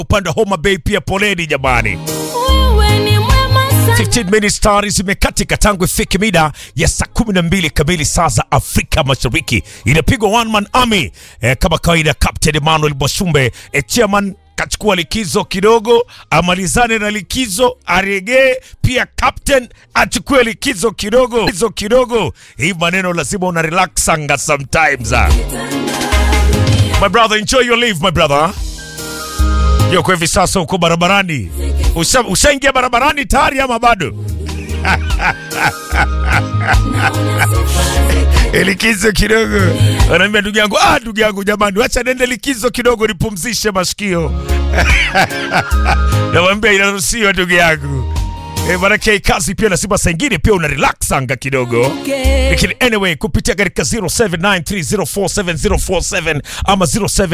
upande wa Homa Bay pia poleni jamani. Wewe ni mwema sana. 15 minutes stars imekatika tangu ifike mida ya saa 12 kamili saa za Afrika Mashariki. Inapigwa one man army eh, kama kawaida. Captain Emmanuel Mwashumbe eh, chairman kachukua likizo kidogo, amalizane na likizo, aregee pia. Captain achukue likizo kidogo, likizo kidogo. Hii maneno lazima una relaxanga sometimes. ah. My brother, enjoy your leave my brother. Yuko hivi sasa uko barabarani, Usha- ushaingia barabarani tayari ama bado? likizo kidogo, anaambia ndugu yangu, ah, ndugu yangu jamani, wacha nende likizo kidogo nipumzishe masikio. Namwambia inaruhusiwa ndugu yangu. E, manake kazi pia lazima saa ingine pia una relax anga kidogo lakini anyway kupitia katika 0793047047 ama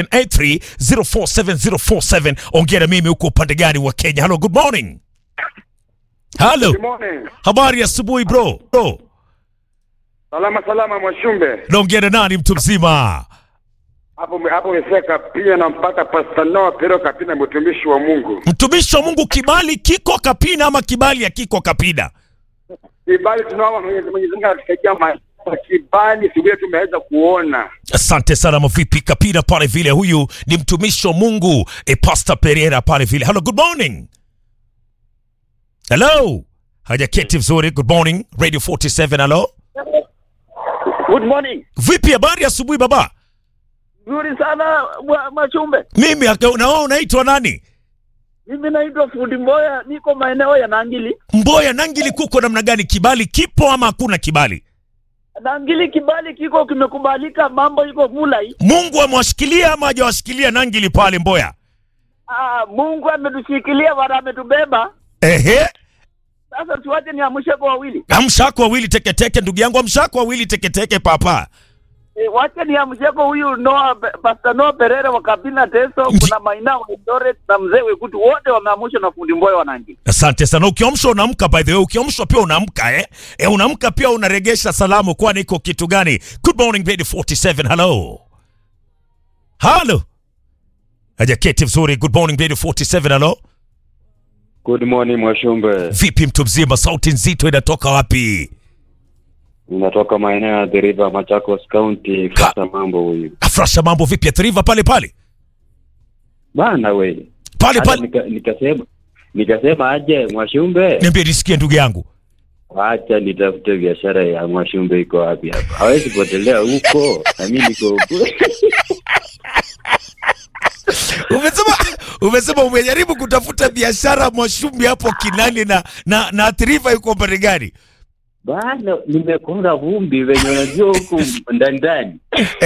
0783047047 ongea na mimi huko upande gani wa Kenya. Hello, good morning. Hello. Good morning. Habari ya asubuhi bro. Bro, Salama salama Mwashumbe. naongea na nani mtu mzima? Hapo hapo umefika pia na mpaka Pastor Noah Pero Kapina mtumishi wa Mungu. Mtumishi wa Mungu kibali kiko kapina ama kibali hakiko kapina? Kibali tunaomba Mwenyezi Mwenyezi Mungu atusaidie maisha kibali sivile tumeweza kuona. Asante sana mavipi kapina pale vile. Huyu ni mtumishi wa Mungu e, Pastor Pereira pale vile. Hello, good morning. Hello. Hajaketi vizuri. Good morning. Radio 47. Hello. Good morning. Vipi habari ya asubuhi baba? Nzuri sana Mwa- Mwachumbe. Mimi aka- na wewe unaitwa nani? Mimi naitwa Fundi Mboya, niko maeneo ya Nangili. Mboya Nangili kuko namna gani? Kibali kipo ama hakuna kibali? Nangili kibali kiko kimekubalika, mambo iko mulai. Mungu amewashikilia ama hajawashikilia Nangili pale Mboya? Ah, Mungu ametushikilia wala ametubeba. Ehe. Sasa tuache niamshe kwa wawili. Amshako wawili teketeke ndugu yangu, amshako wawili teketeke papa. E, wache niamshe kwa huyu Noah Pe- Pastor Noah Perere wa Kabina Teso, Ndi- kuna Maina wa Eldoret na mzee Wekutu wote wameamshwa na Fundi Mboya wa Nangili. Asante sana. Ukiamshwa unaamka, by the way, ukiamshwa pia unaamka eh? Eh, unaamka pia unaregesha salamu, kwani iko kitu gani? Good morning Radio 47. Hello. Hello. Hajaketi vizuri. Good morning Radio 47. Hello. Good morning Mwashumbe, Vipi mtu mzima, sauti nzito inatoka wapi? ninatoka maeneo ya The River, Machakos County. Fasa mambo huyu Afrasha mambo vipi? Athiriva pale pale bana we, pale hata pale. nika, nikasema nikasema aje Mwashumbe, Niambie nisikie ndugu yangu. acha nitafute biashara ya Mwashumbe iko wapi hapa, hawezi potelea huko na mimi niko huko Umesema umesema umejaribu kutafuta biashara Mwashumbi hapo Kinani na na, na Athiriva yuko pande gani? bana, nimekonga vumbi venye unajua huku ndani ndani.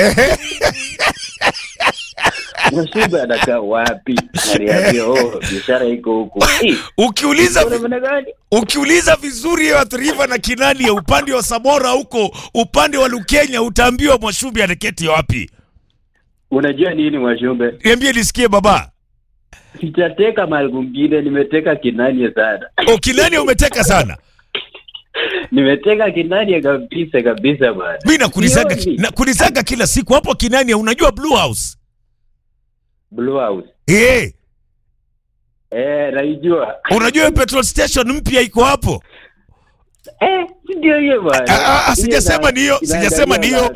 Mwashumbe anakaa wapi? Naniambia oh, biashara iko huku. Eh, Ukiuliza kuna maana gani? ukiuliza vizuri ya Athiriva na Kinani ya upande wa Samora huko upande wa Lukenya utaambiwa Mwashumbi anaketi wapi. Unajua nini Mwashumbe? Niambie nisikie baba. Sijateka mahali kwingine, nimeteka Kinania sana. O Kinani umeteka sana. nimeteka Kinania kabisa kabisa bwana. Mimi nakulizaga Sioni. nakulizaga kila siku hapo Kinani unajua Blue House. Blue House. Eh, Eh, naijua. unajua hiyo petrol station mpya iko hapo. Eh, si ndio hiyo bwana. Ah, ah, ah, Hiyo sijasema na- ni hiyo, sijasema ni hiyo.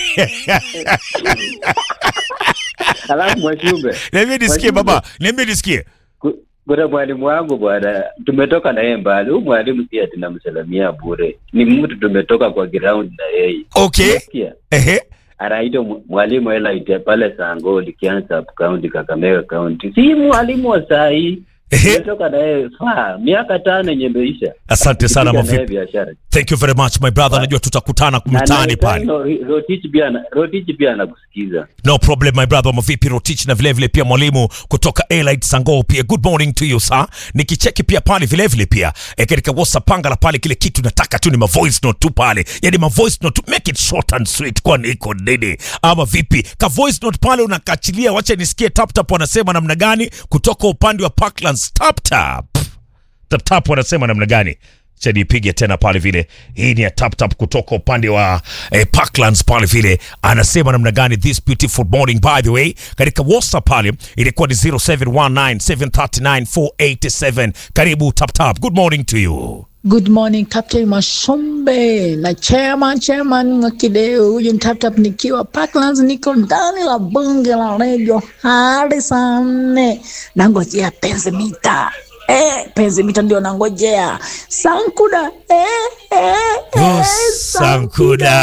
Alafu Mwashumbe, Niambie nisikie Mwashumbe, baba, niambie nisikie. ku- kuna mwalimu wangu bwana, tumetoka na yeye mbali. Huyu mwalimu si ati namsalamia bure, ni mtu tumetoka kwa ground na yeye. Okay. Unasikia? Ehe. anaitwa mw- mwalimu Elaite pale Sangoli, Kiansa County, Kakamega County. Si mwalimu wa saa hii, Ehe. tumetoka na yeye faa miaka tano yenye imeisha. Asante sana Tukipiga na yeye mavipi. biashara. Thank you very much my brother. Najua tutakutana Na- mtaani na- pale. no, Rotich pia ana- Rotich pia anakusikiza. No problem my brother. Mavipi Rotich na vile vile pia mwalimu kutoka Elite Sango pia. Good morning to you sir. Nikicheki pia pale vile vile pia e, katika WhatsApp panga la pale kile kitu nataka tu ni ma voice note tu pale. Yaani ma voice note tu make it short and sweet kwa niko nini? Ama vipi? Ka voice note pale unakachilia wacha nisikie tap tap wanasema namna gani kutoka upande wa Parklands tap tap. Tap tap wanasema namna gani? Acha nipige tena pale vile. Hii ni ya tap tap kutoka upande wa eh, Parklands pale vile. Anasema namna gani this beautiful morning by the way. Katika WhatsApp pale ilikuwa ni 0719739487. Karibu tap tap. Good morning to you. Good morning Captain Mashombe na chairman chairman Mwakideu. Huyu ni tap tap nikiwa Parklands, niko ndani la bunge la redio hadi saa nne nangojea penzi mita Eh, penzi mita ndio nangojea Sankuda eh, eh, Oh, eh, Sankuda.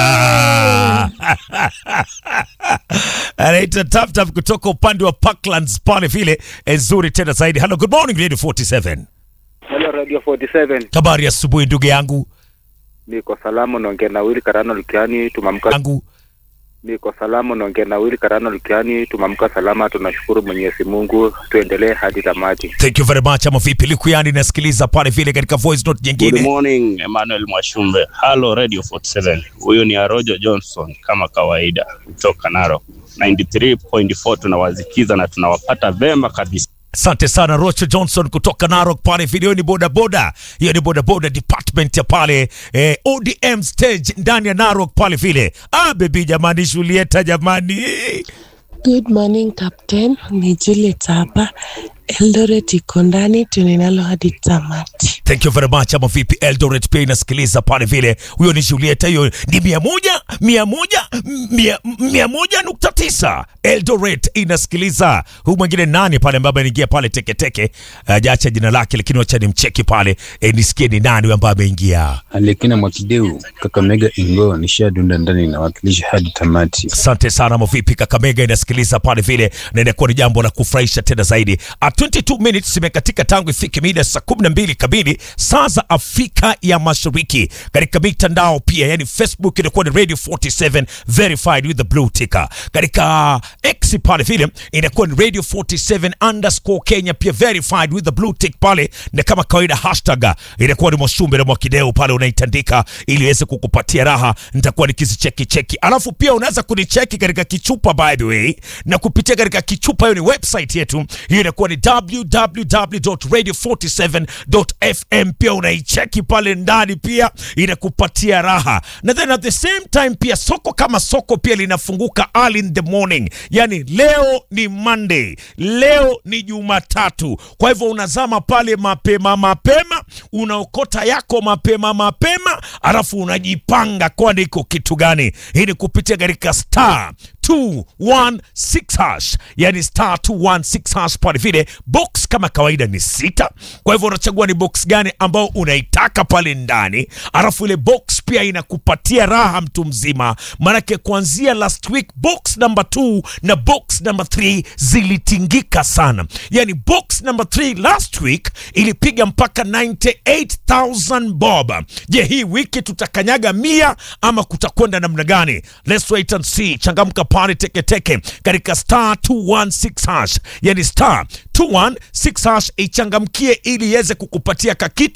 Anaita tap tap kutoka upande wa Parklands pale vile. Nzuri tena zaidi. Hello, good morning Radio 47. Hello Radio 47. Habari ya asubuhi ndugu yangu. Niko salamu naongea na Willy Karano Lukiani tumamka. Yangu. Niko salamu naongea na Willy Karano Lukiani tumamka salama tunashukuru Mwenyezi Mungu tuendelee hadi tamati. Thank you very much. Ama vipi Likuyani nasikiliza pale vile katika voice note Good nyingine. morning Emmanuel Mwashumbe. Hello Radio 47. Huyu ni Arojo Johnson kama kawaida kutoka Narok. 93.4 tunawazikiza na tunawapata vema kabisa. Asante sana Rocho Johnson kutoka Narok pale vile. Hiyo ni bodaboda, hiyo ni bodaboda department ya pale eh, ODM stage ndani ya Narok pale vile. Ah bebi jamani, Julieta jamani. Good morning Captain, ni Juliet hapa. Eldoret iko ndani, tuninalo hadi tamati. Thank you very much. Ama vipi Eldoret pia inasikiliza pale vile. Huyo ni Julieta, hiyo ni mia moja mia moja mia, mia moja nukta tisa Eldoret inasikiliza. Huyu mwingine nani pale ambaye ameingia pale teketeke, ajaacha jina lake, lakini wacha nimcheki pale e, nisikie ni nani huyu ambaye ameingia. Alekina Mwakideu, Kakamega Ingo, nishadunda ndani inawakilisha hadi tamati. Asante sana Mavipi, Kakamega inasikiliza pale vile, na inakuwa ni jambo la kufurahisha tena zaidi. A 22 minutes imekatika tangu ifike mida saa 12 kamili saa za Afrika ya Mashariki. Katika mitandao pia, yani Facebook inakuwa ni Radio 47 verified with the blue ticker. Katika X pale vile inakuwa ni Radio 47 underscore Kenya pia verified with the blue tick pale, na kama kawaida hashtag inakuwa ni Mwashumbe na Mwakideu pale unaitandika ili iweze kukupatia raha. Nitakuwa nikizicheki cheki, alafu pia unaweza kunicheki katika kichupa by the way, na kupitia katika kichupa, hiyo ni website yetu, hiyo inakuwa ni www.radio47.fm. Pia unaicheki pale ndani, pia inakupatia raha, na then at the same time pia soko kama soko pia linafunguka early in the morning, yani leo ni Monday, leo ni Jumatatu. Kwa hivyo unazama pale mapema mapema, unaokota yako mapema mapema, alafu unajipanga, kwani iko kitu gani? Hii ni kupitia katika star 216 hash, yani star 216 hash pale vile. Box kama kawaida ni sita, kwa hivyo unachagua ni box gani ambao unaitaka pale ndani, alafu ile box pia inakupatia raha mtu mzima, maanake kuanzia last week box number 2 na box number 3 zilitingika sana, yani box number 3 last week ilipiga mpaka 98000 bob. Je, hii wiki tutakanyaga mia ama kutakwenda namna gani? Let's wait and see. Changamka pale teketeke katika star 216 hash, yani star 216 hash, ichangamkie ili iweze kukupatia kakitu